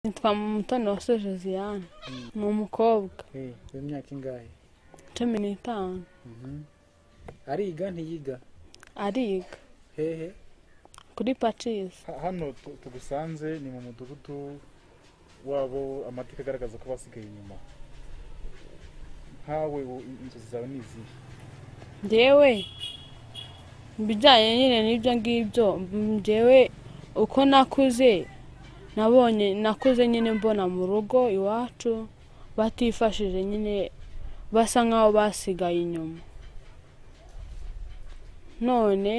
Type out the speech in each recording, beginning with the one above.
nitwa mutoni wa josiane ni umukobwa w'imyaka ingahe cumi n'itanu ariga ntiyiga ariga hehe kuri pacisi Ha- hano tu- tugusanze ni mu mudugudu wabo amateka agaragaza ko basigaye inyuma nkawe u- inzozi zawe ni izihe njyewe ibijyanye nyine n'ibyo ngibyo njyewe uko nakuze nabonye nakuze nyine mbona mu rugo iwacu batifashije nyine basa nk'aho basigaye inyuma none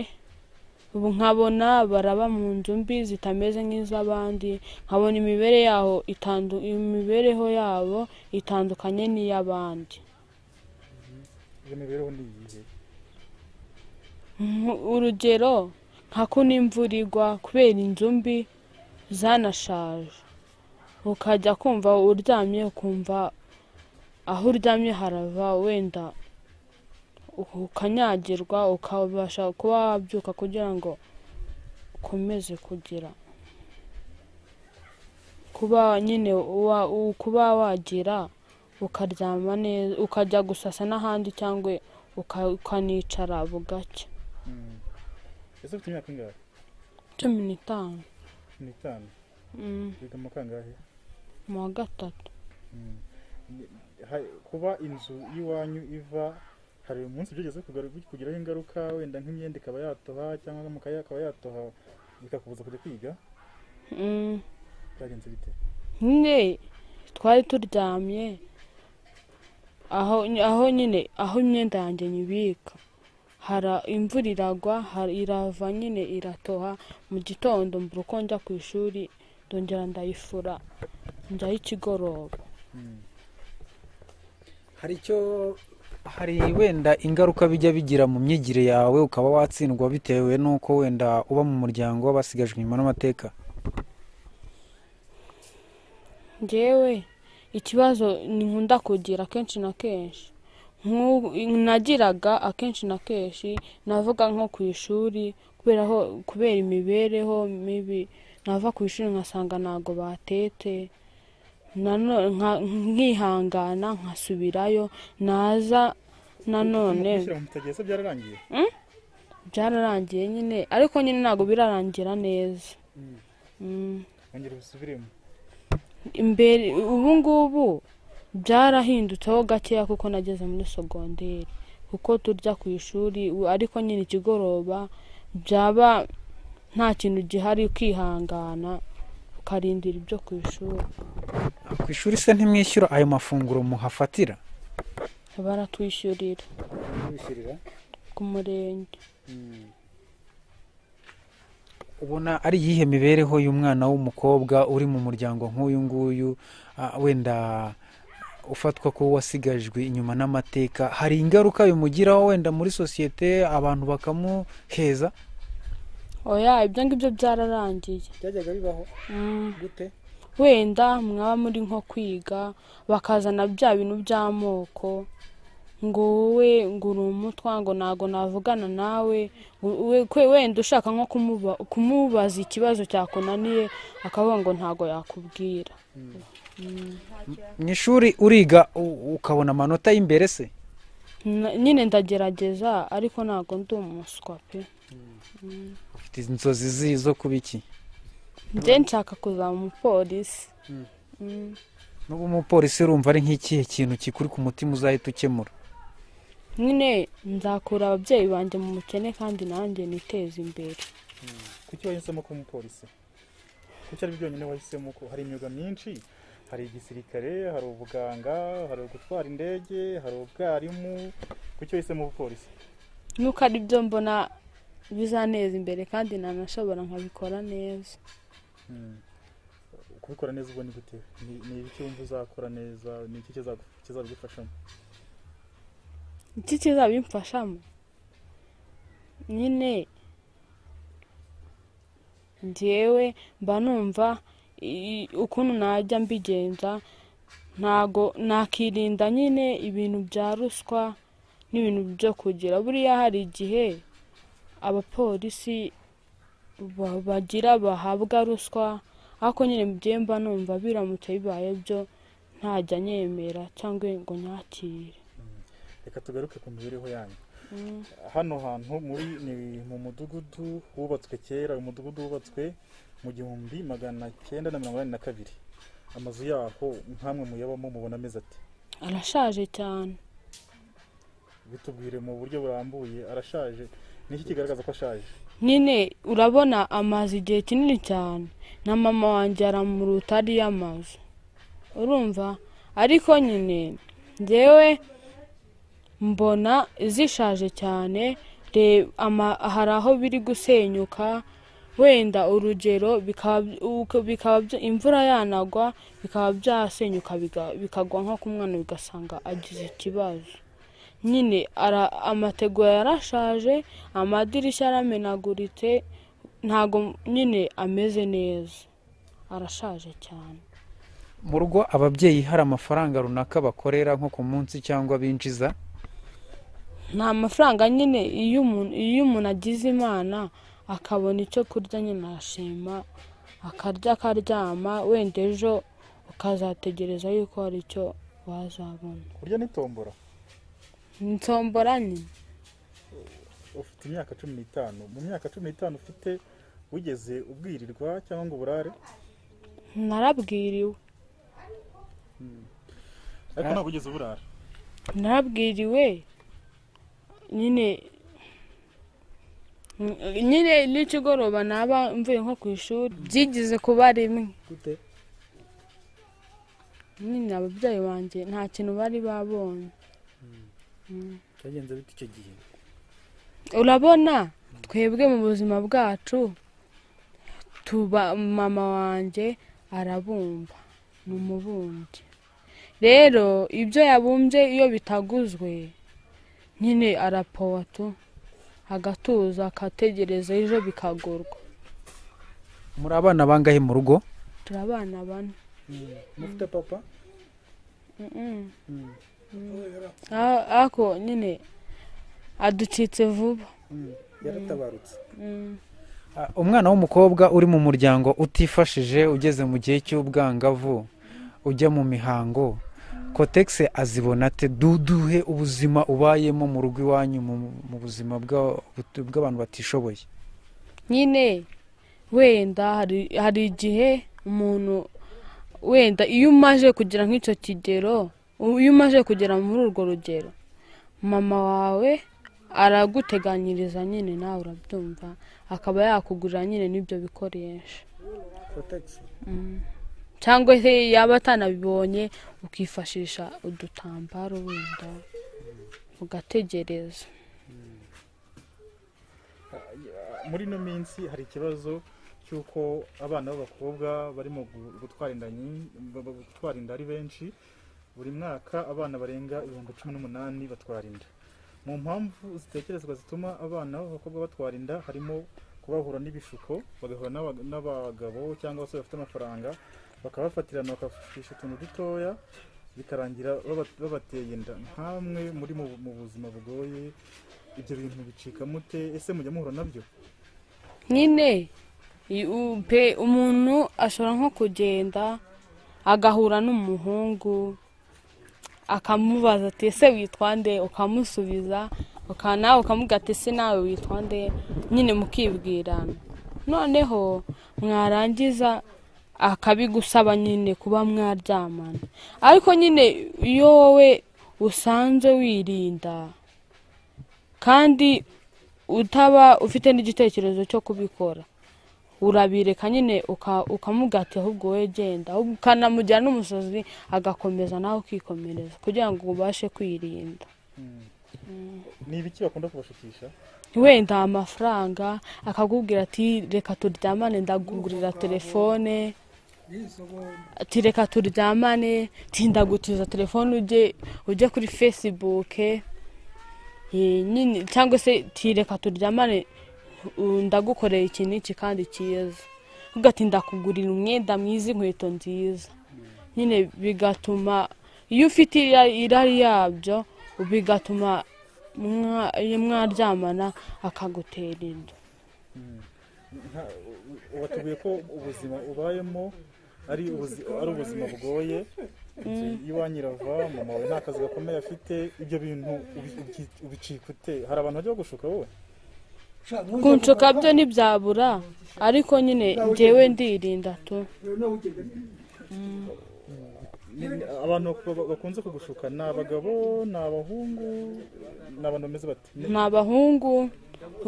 ubu nkabona baraba mu nzu mbi zitameze nk'iz'abandi nkabona imibere yaho itandu- imibereho yabo itandukanye n'iy'abandi iyo mibereho ni iyihe Nk- urugero nka kuno imvura igwa kubera inzu mbi zanashaje ukajya kumva uryamye ukumva aho uryamye harava wenda ukanyagirwa ukabasha kuba wabyuka kugira ngo ukomeze kugira kuba nyine wa- u- kuba wagira ukaryama neza ukajya gusasa n'ahandi cyangwa uka- ukanicara bugacya Mm. ese ufite imyaka ingahe cumi n'itanu ni itanu Mm, wiga mu kangahe mu wa gatatu Mm. Ni- ha- kuba inzu y'iwanyu iva hari umunsi byigeze kugaru- kugiraho ingaruka wenda nk'imyenda ikaba yatoha cyangwa amakaye akaba yatoha bikakubuza kujya kwiga Mm, byagenze bite nyine twari turyamye aho aho nyine aho imyenda yanjye nyibika hara imvura iragwa hari- irava nyine iratoha mu gitondo mbura uko njya ku ishuri ndongera ndayifura njyaho ikigoroba Mm. hari icyo hari wenda ingaruka bijya bigira mu myigire yawe ukaba watsindwa bitewe n'uko wenda uba mu muryango w'abasigajwe inyuma n'amateka njyewe ikibazo ni nkunda kugira kenshi na kenshi Nk'u- nagiraga akenshi na kenshi navuga nko ku ishuri kubera ho- kubera imibereho mibi nava ku ishuri nkasanga ntago batete nanone nka- nkihangana nkasubirayo naza nanone Gushyira mu mutagesa byararangiye byararangiye nyine ariko nyine ntabwo birarangira neza Mm. Mm. ongera ubisubiremo imbere ubu ngubu byarahindutseho gakeya kuko nageze muri sogonderi kuko turya ku ishuri u- ariko nyine ikigoroba byaba nta kintu gihari ukihangana ukarindira ibyo ku ishuri ku ishuri se ntimwishyura ayo mafunguro muhafatira baratwishyurira bishyurira ku murenge ubona ari iyihe mibereho y'umwana w'umukobwa uri mu muryango nk'uyu nguyu ah, wenda ufatwa ko wasigajwe inyuma n'amateka hari ingaruka bimugiraho wenda muri sosiyete abantu bakamuheza oya ibyo ngibyo byararangiye byajyaga bibaho Mm. gute wenda mwaba muri nko kwiga bakazana bya bintu by'amoko ngo wowe ngo uri umutwa ngo ntago navugana nawe ngo we- kwe- wenda ushaka nko kumuba- kumubaza ikibazo cyakunaniye akavuga ngo ntago yakubwira mu ishuri uriga u- ukabona amanota y'imbere se Na- nyine ndagerageza ariko ntago ndi umuswa pe ufite inzozi zi zo kuba iki njye nshaka kuzaba umupolisi Mm. n'uba umupolisi urumva ari nk'ikihe kintu kikuri ku mutima uzahita ukemura nyine nzakura ababyeyi banjye mu bukene kandi nanjye niteze imbere kuki wahisemo kuba umupolisi kuki ari byonyine wahisemo ko hari imyuga myinshi hari igisirikare hari ubuganga hari gutwara indege hari ubwarimu kuki wahisemo ubupolisi nuko ari byo mbona bizaneza imbere kandi nanashobora nkabikora neza kubikora neza ubwo ni gute Ni- ni ibiki wumva uzakora neza ni iki kizagu- kizabigufashamo iki kizabimfashamo nyine njyewe mba numva i- ukuntu najya mbigenza ntago nakirinda nyine ibintu bya ruswa n'ibintu byo kugira buriya hari igihe abapolisi ba- bagira bahabwa ruswa ariko nyine mubyeyi mba numva biramutse bibaye byo ntajya nyemera cyangwa ngo nyakire reka tugaruke ku mibereho yanyu Mm. hano hantu muri ni mu mudugudu wubatswe kera uyu mudugudu wubatswe mu gihumbi magana cyenda na mirongo inani na kabiri amazu yaho nk'amwe muyabamo mubona ameze ati arashaje cyane bitubwire mu buryo burambuye arashaje niki kigaragaza ko ashaje nyine urabona amazu igihe kinini cyane na mama wanjye aramuruta ariyo amazu urumva ariko nyine ngewe mbona zishaje cyane Re- ama- hari aho biri gusenyuka wenda urugero bikaba uko- bikaba bya- imvura yanagwa bikaba byasenyuka biga- bikagwa nko ku mwana bigasanga agize ikibazo nyine ara- amategura yarashaje amadirishya aramenaguritse ntago nyine ameze neza arashaje cyane mu rugo ababyeyi hari amafaranga runaka bakorera nko ku munsi cyangwa binjiza nta mafaranga nyine iyo umuntu iyo umuntu agize imana akabona icyo kurya nyine arashima akarya akaryama wenda ejo ukazategereza yuko hari icyo wazabona kurya n'itombora nsombora nyine ufite imyaka cumi n'itanu mu myaka cumi n'itanu ufite wigeze ubwirirwa cyangwa ngo uburare narabwiriwe ariko ntabwo wigeze uburara narabwiriwe nyine nyine n'ikigoroba naba mvuye nko ku ishuri byigeze kuba rimwe gute nyine ababyeyi banjye nta kintu bari babonye byagenze bite icyo gihe urabona twebwe mu buzima bwacu tuba mama wanjye arabumba ni umubumbyi rero ibyo yabumbye iyo bitaguzwe nyine arapowa tu agatuza akategereza ejo bikagurwa muri abana bangahe mu rugo turi abana bane mufite papa Mm-mm. Ah- ariko nyine aducitse vuba yaratabarutse Mm. Ah, umwana w'umukobwa uri mu muryango utifashije ugeze mu gihe cy'ubwangavu ujya mu mihango kotegisi azibona ate duduhe ubuzima ubayemo mu rugo iwanyu mu mu buzima bwa- bw'abantu batishoboye nyine wenda hari hari igihe umuntu wenda iyo umaze kugera nk'icyo kigero iyo umaze kugera muri urwo rugero mama wawe araguteganyiriza nyine nawe urabyumva akaba yakugurira nyine n'ibyo bikoresho kotegisi Mm. cyangwa se yaba atanabibonye ukifashisha udutambaro wenda ugategereza muri ino minsi hari ikibazo cy'uko abana b'abakobwa barimo gu- gutwara inda nyi- ba- ba- gutwara inda ari benshi buri mwaka abana barenga ibihumbi cumi n'umunani batwara inda mu mpamvu zitekerezwa zituma abana b'abakobwa batwara inda harimo kubahura n'ibishuko bagahura n'aba- n'abagabo cyangwa abasore bafite amafaranga bakabafatirana bakabafashisha utuntu dutoya bikarangira baba- babateye inda nkamwe muri mu mu buzima bugoye ibyo bintu bicika mute ese mujya muhura nabyo nyine i- u- pe umuntu ashobora nko kugenda agahura n'umuhungu akamubaza ati ese witwa nde ukamusubiza uka- nawe ukamubwira ati ese nawe witwa nde nyine mukibwirana noneho mwarangiza akabigusaba nyine kuba mwaryamana ariko nyine iyo wowe usanze wirinda kandi utaba ufite n'igitekerezo cyo kubikora urabireka nyine uka- ukamubwira ati ahubwo wowe genda ahubwo ukanamugira n'umusazi agakomeza nawe ukikomereza kugira ngo ubashe kwirinda ni ibiki bakunda kubashukisha wenda amafaranga akakubwira ati reka turyamane ndagugurira telefone ati reka turyamane tindagutiza telefone ujye ujye kuri fesibuke Eh, nyine cyangwa se ti reka turyamane u- ndagukorera iki n'iki kandi cyiza ugatinda kugurira umwenda mwiza inkweto nziza nyine bigatuma iyo ufite ira- irari yabyo bigatuma mwa- mwaryamana akagutera inda Nka- u- u- watubwiye ko ubuzima ubayemo ari ubuzi- ari ubuzima bugoye iwanyu irava mama wawe nta kazi gakomeye afite ibyo bintu ubi- ubi- ubicika ute hari abantu bajya bagushuka wowe kunshuka byo ntibyabura ariko nyine njyewe ndirinda tu Ni- abantu bak- bakunze kugushuka ni abagabo ni abahungu ni abantu bameze bati ni abahungu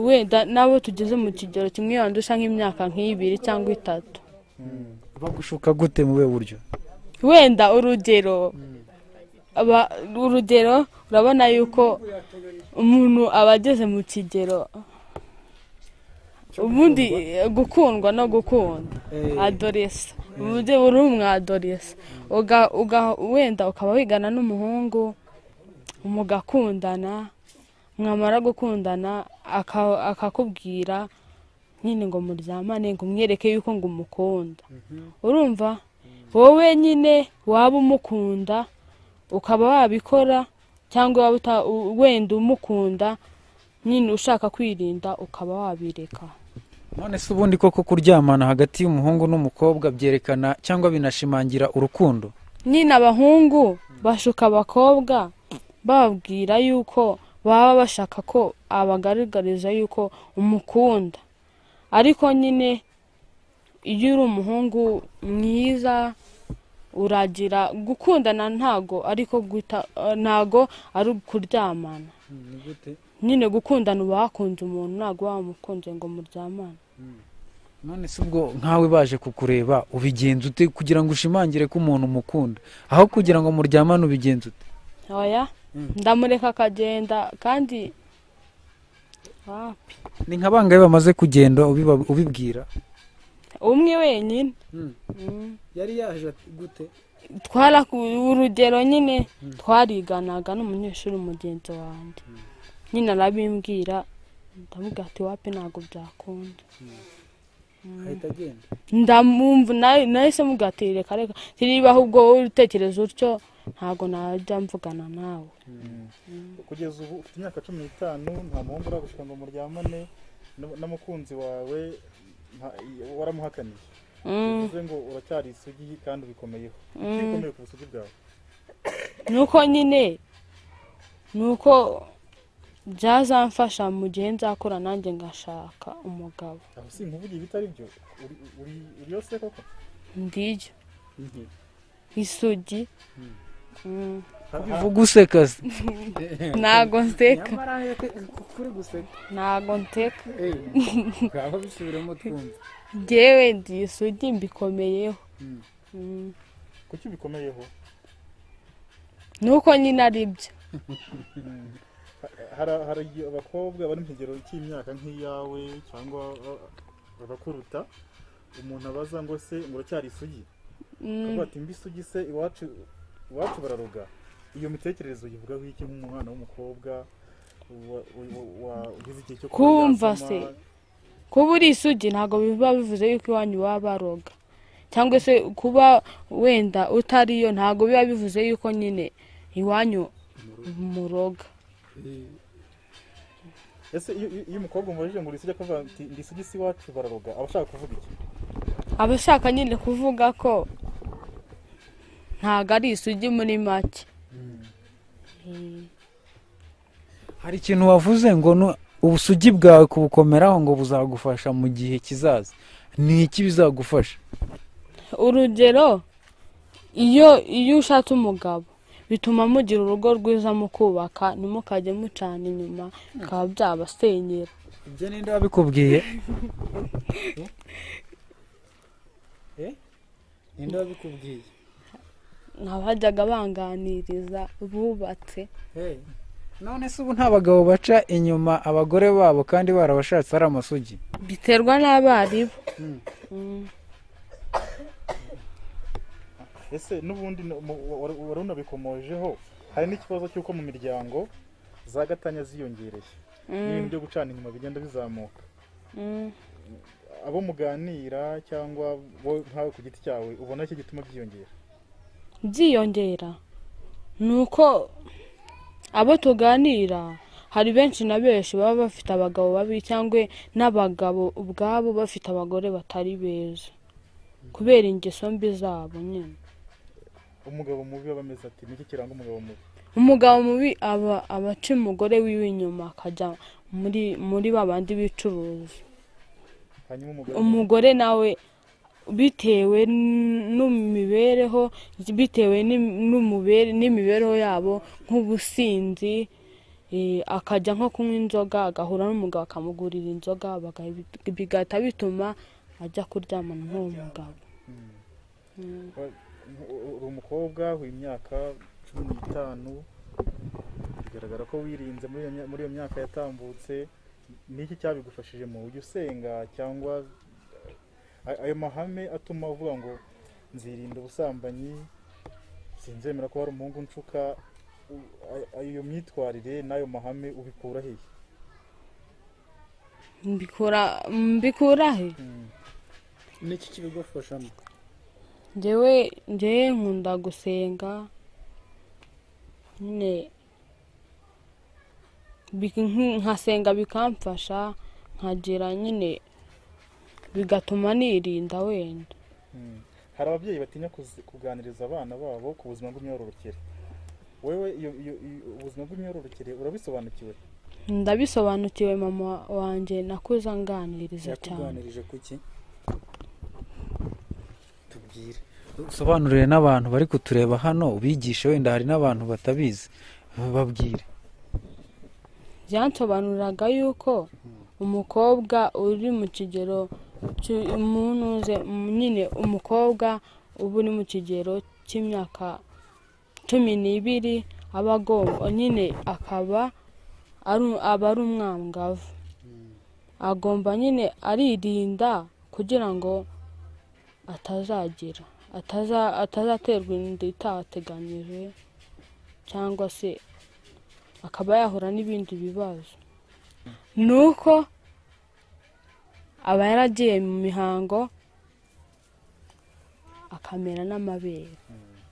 wenda nabo tugeze mu kigero kimwe wandusha nk'imyaka nk'ibiri cyangwa itatu bagushuka gute mu buhe buryo wenda urugero aba- urugero urabona yuko umuntu aba ageze mu kigero ubundi eh, gukundwa no gukunda adoresa uburyo buri umwadoresa wenda ukaba wigana n'umuhungu mugakundana mwamara gukundana aka- akakubwira nyine ngo muryamane ngo umwereke yuko ngo umukunda urumva wowe nyine waba umukunda ukaba wabikora cyangwa waba uta- u- wenda umukunda nyine ushaka kwirinda ukaba wabireka none se ubundi koko kuryamana hagati y'umuhungu n'umukobwa byerekana cyangwa binashimangira urukundo nyine abahungu bashuka abakobwa bababwira yuko baba bashaka ko abagaragariza yuko umukunda ariko nyine iyo uri umuhungu mwiza uragira gukundana ntago ariko guhita ntago ari ukuryamana ni gute nyine gukundana uba wakunze umuntu ntago wamukunze ngo muryamane none se ubwo nkawe baje kukureba ubigenza ute kugira ngo ushimangire ko umuntu umukunda aho kugira ngo muryamane ubigenza ute oya ndamureka akagenda kandi ah, ni nka bangahe bamaze kugenda ubiba- ubibwira umwe wenyine Mm. Mm. yari yaje ati- gute twara urugero nyine twariganaga n'umunyeshuri mugenzi wanjye nyine arabimbwira ndamubwira ati wapi ntabwo byakunda ahita agenda ndamumva na- nahise mubwira ati reka reka tiribaho ubwo wowe utekereza utyo ntabwo najya mvugana nawe kugeza ubu ufite imyaka cumi n'itanu nta muhungu uragushuka ngo muryamane n- n'umukunzi wawe nta- waramuhakaniye Mm, bivuze ngo uracyari isugi kandi ubikomeyeho mm. ukomeye ku busugi bwawe nuko nyine nuko byazamfasha mu gihe nzakura nanjye ngashaka umugabo aho si nkuvuge ibitari byo uri- uri- uriyo se koko ndiryo Mhm. isugi Mm. ubivuga useka se ntago nseka nyamara yete- kuri guseka ntago nseka Eh, ngaho bisubiremo twumva ngewe ndi isugi mbikomeyeho Mm. Mm. kuki ubikomeyeho nuko nyine ari byo Hari- hari igihe abakobwa bari mu kigero cy'imyaka nk'iyawe cyangwa a- abakuruta umuntu abaza ngo se ngo uracyari isugi Mm. akavuga ati mbi isugi se iwacu iwacu bararuga iyo mitekerereze uyivugaho iki nk'umwana w'umukobwa wa- wa- wa- wa- ugize igihe cyo kuba Kumva yasama, se. kuba uri isugi ntabwo biba bivuze yuko iwanyu baba baroga cyangwa se kuba wenda utariyo ntabwo biba bivuze yuko nyine iwanyu muroga ese iyo iyo- iyo umukobwa umubajije ngo uri isugi akavuga ati ndi isugi si iwacu bararuga aba ashaka kuvuga iki aba ashaka nyine kuvuga ko ntabwo ari isugi muri make Mm. hari ikintu wavuze ngo nu- ubusugi bwawe kubukomeraho ngo buzagufasha mu gihe kizaza ni iki bizagufasha urugero iyo iyo ushatse umugabo bituma mugira urugo rwiza mukubaka ntimukajye mucana inyuma bikaba byabasenyera ibyo ninde wabikubwiye ninde wabikubwiye abajyaga banganiriza bubatse Eh, none se ubu nta bagabo baca inyuma abagore babo kandi barabashatse ari amasugi biterwa n'abarimu Mm. ese n'ubundi ni- mu- wa- wa- wari unabikomojeho hari n'ikibazo cy'uko mu miryango za gatanya ziyongereye n'ibintu byo gucana inyuma bigenda bizamuka Mm. abo muganira cyangwa wowe nkawe ku giti cyawe ubona iki gituma byiyongera byiyongera ni uko abo tuganira hari benshi na benshi baba bafite abagabo babi cyangwa n'abagabo ubwabo bafite abagore batari beza kubera ingeso mbi zabo nyine umugabo mubi aba ameze ati niki kiranga umugabo mubi umugabo mubi aba aba aca umugore wiwe inyuma akajya muri muri ba bandi bicuruza hanyuma umugore umugore nawe bitewe n'imibereho bitewe n'im- n'umubere- n'imibereho yabo nk'ubusinzi eh, akajya nko kunywa inzoga agahura n'umugabo akamugurira inzoga bagahi- bigahita bituma ajya kuryamana n'uwo mugabo Mm. Mm. U- uri umukobwa w'imyaka cumi n'itanu bigaragara ko wirinze muri iyo mya- muri iyo myaka yatambutse niki cyabigufashijemo ujya usenga cyangwa eh, ayo mahame atuma uvuga ngo nzirinda ubusambanyi sinzemera ko hari umuhungu nshuka u- a- a- iyo myitwarire n'ayo mahame ubikura hehe mbikura mbikura he Mm. n'iki kibigufashamo njyewe njyewe nkunda gusenga nyine bik- nk- nkasenga bikamfasha nkagira nyine bigatuma nirinda wenda Mm. hari ababyeyi batinya kuzi- kuganiriza abana babo ku buzima bw'imyororokere wewe iyo, iyo, iyo, ubuzima bw'imyororokere urabisobanukiwe ndabisobanukiwe mama wanjye nakuze anganiriza cyane yakuganirije kuki tubwire usobanurire n'abantu bari kutureba hano ubigishe wenda hari n'abantu batabizi babwire byansobanuriraga yuko umukobwa uri mu kigero cy'u- umunuze mu- nyine umukobwa uba uri mu kigero cy'imyaka cumi n'ibiri aba agomba nyine akaba ari- aba ari umwangavu agomba nyine aririnda kugira ngo atazagira ataza atazaterwa inda itateganyije cyangwa se akaba yahura n'ibindi bibazo ni uko aba yaragiye mu mihango akamera n'amabere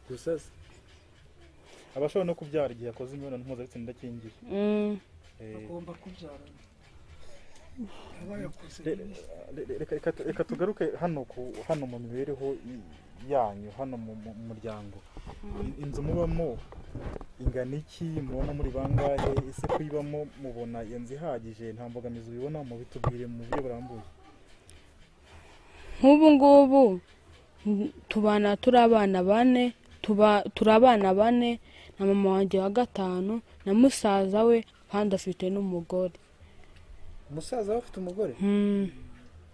gusa se, aba ashobora no kubyara igihe akoze imibonano mpuzabitsina idakingiye Mm, Eh, agomba kubyara aba yakoze re- re- re- reka- reka- reka tugaruke hano ku hano mu mibereho i- yanyu hano mu mu- mu muryango I- inzu mubamo ingana iki mubona muri bangahe ese kuyibamo mubona iyo nzu ihagije nta mbogamizi ubibona mubitubwire mu buryo burambuye nk'ubu ngubu n- tubana turi abana bane tuba- turi abana bane na mama wanjye wa gatanu na musaza we kandi afite n'umugore umusaza we afite umugore Mm,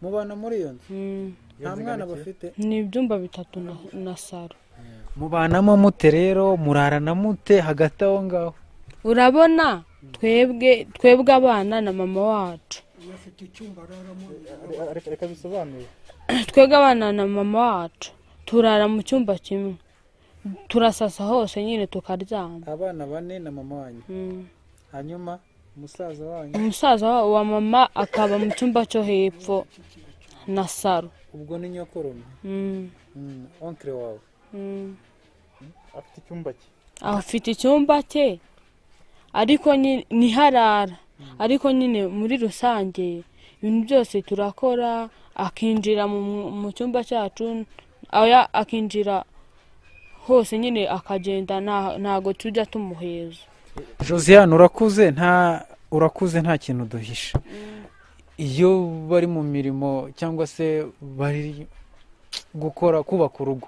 mubana muri iyo nzu mm. Iyo nta mwana nzu ingana iki? bafite ni ibyumba bitatu na- na saro mubanamo mute rero murarana mute hagati aho ngaho urabona twebwe twebwe abana na mama wacu iyo afite icyumba araramo Re- reka- reka bisobanure twebwe abana na mama wacu turara mu cyumba kimwe turasasa hose nyine tukaryama abana bane na mama wanyu Mm. hanyuma umusaza wanyu umusaza wa- wa mama akaba mu cyumba cyo hepfo na saro ubwo ni nyokorome Mm, Mm, onkire wawe mm. afite icyumba cye afite icyumba cye ariko nyine ntiharara ariko nyine muri rusange ibintu byose turakora akinjira mu, mu cyumba cyacu aya- akinjira hose nyine akagenda nta- ntago tujya tumuheza josiane urakuze nta urakuze nta kintu duhisha iyo bari mu mirimo cyangwa se bari gukora kubaka urugo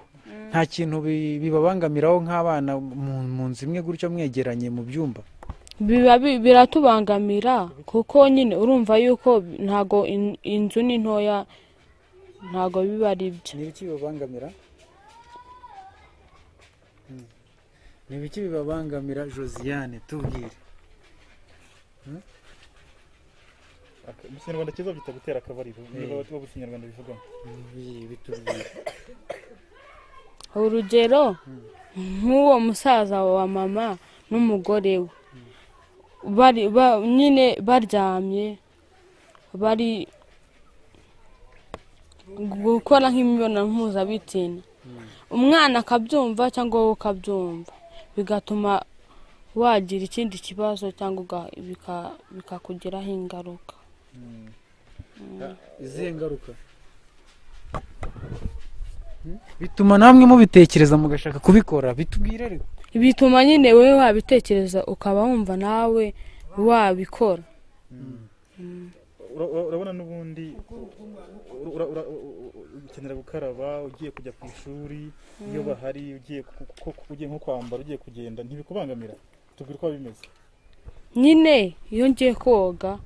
nta kintu bi- bibabangamiraho nk'abana mu- mu nzu imwe gutyo mwegeranye mu byumba biba bi- biratubangamira kuko nyine urumva yuko ntago in- inzu ni ntoya ntago biba ari byo ni ibiki bibabangamira Mm. ni ibiki bibabangamira josiane tubwire Ak- mu kinyarwanda cyiza byita gutera akabariro niba Eh. abo mu kinyarwanda bivugamo Ibi bitubwire urugero Mm. nk'uwo musaza wa mama n'umugore we bari ba- nyine baryamye bari gukora nk'imibonano mpuzabitsina umwana akabyumva cyangwa wowe ukabyumva bigatuma wagira ikindi kibazo cyangwa uga- bika- bikakugiraho ingaruka Mm. izihe ngaruka bituma namwe mubitekereza mugashaka kubikora bitubwire rero bituma nyine wowe wabitekereza ukaba wumva nawe wabikora Ura- ura- urabona n'ubundi ura- ura- ukenera gukaraba ugiye kujya ku ishuri iyo bahari ugiye ku- ku- ku- ugiye nko kwambara ugiye kugenda ntibikubangamira tubwire uko biba bimeze nyine iyo ngiye koga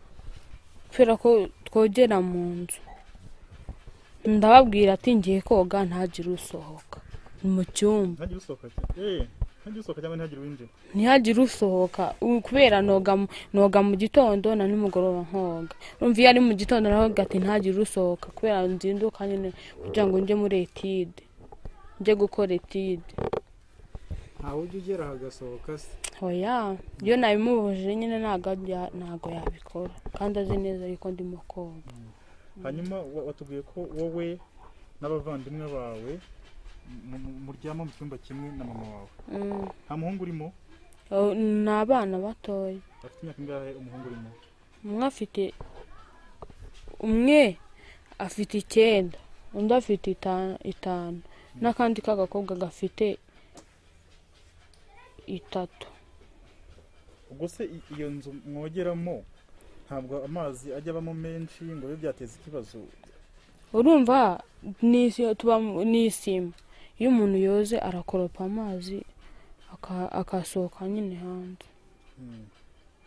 kubera ko twogera mu nzu ndababwira ati ngiye koga ntagire usohoka ni mu cyumba ntihagire usohoka eh ntihagire usohoka cyangwa ntihagire uwinjira ntihagire usohoka u- kubera noga mu- noga mu gitondo na nimugoroba nkoga urumva iyo ari mu gitondo navuga ati ntihagire usohoka kubera nzinduka nyine kugira ngo njye muri etide njye gukora etide ntawe ujya ugera hagasohoka se oya iyo nabimubujije nyine ntago ajya- ntago yabikora kandi azi neza yuko ndimo koga hanyuma wa- watubwiye ko wowe n'abavandimwe bawe mu- mu- muryama mu cyumba kimwe na mama wawe Mm. nta muhungu urimo Oh, ni abana batoya afite imyaka ingahe umuhungu urimo umwe afite umwe afite icyenda undi afite ita- itanu n'akandi k'agakobwa gafite itatu ubwo se i- iyo nzu mwogeramo ntabwo amazi ajya abamo menshi ngo bibe byateza ikibazo urumva ni isi- tuba mu- ni isima iyo umuntu yoze arakoropa amazi aka- akasohoka nyine hanze Hmm.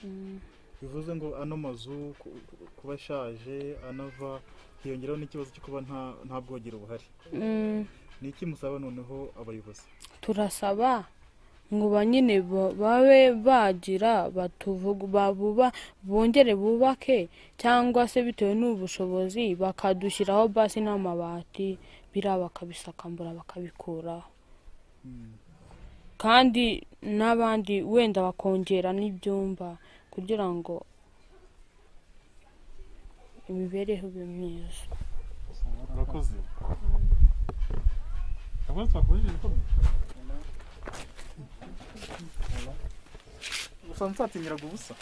Mm. bivuze ngo ano mazu ku- ku- kuba ashaje anava hiyongeraho n'ikibazo cyo kuba nta nta bwogero buhari Mm. ni iki musaba noneho abayobozi turasaba ngo ba nyine ba- babe bagira batuvugu babuba bongere bubake cyangwa se bitewe n'ubushobozi bakadushyiraho basi n'amabati biriya bakabisakambura bakabikuraho kandi n'abandi wenda bakongera n'ibyumba kugira ngo imibereho ibe myiza urakoze urakoze twakomeje ibikomeye gusa nsatinyiraga ubusa